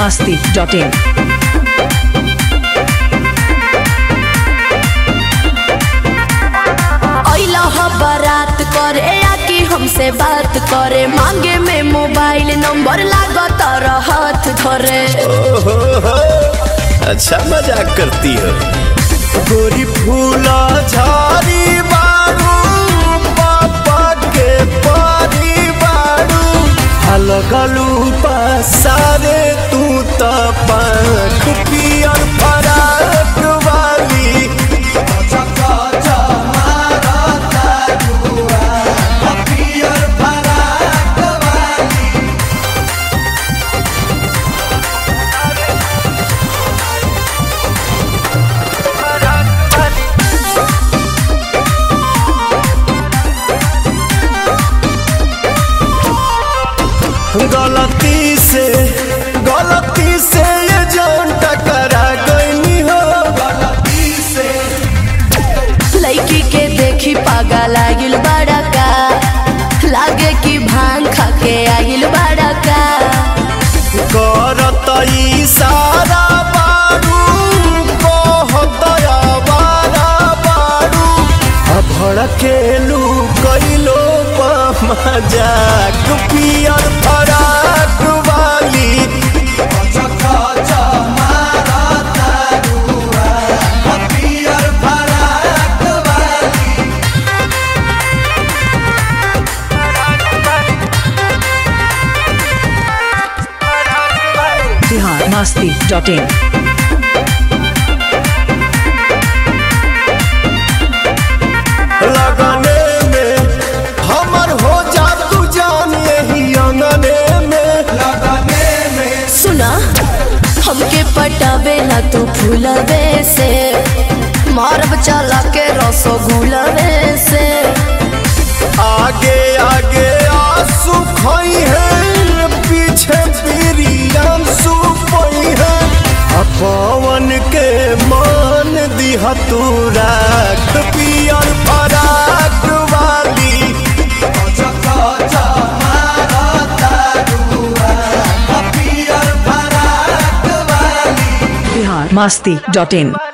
masti.in. अइला ह बारात करे या कि हमसे बात करे मांगे में मोबाइल नंबर लागत हाथ धरे ओहो हो, अच्छा मजाक करती हो गोरी फूला झाड़ी बारू पापा के पारी बारू हलगलू पसारे तू त पंख पियर फराक वाली गलती से गलती से ये जान टकरा गई हो गलती से लड़की के देखी पागा लागिल बड़ा का लागे कि भांग खा के आगिल बड़ा का करत इशारा बारू कहत आवारा बारू आ भड़केलू कैलो मजाक पियर फराक वाली Bihar masti.in. लगने में हमर हो जा तू जान यही अंगने में लगने में सुना हमके पटावे ना तू फूलवे से मारब चला के रसगुलवे से आगे आगे आंसू खोई है पीछे पीरियम सुपई है आ पवन के मान दिहा तू राख पियर फराक वाली Bihar masti.in.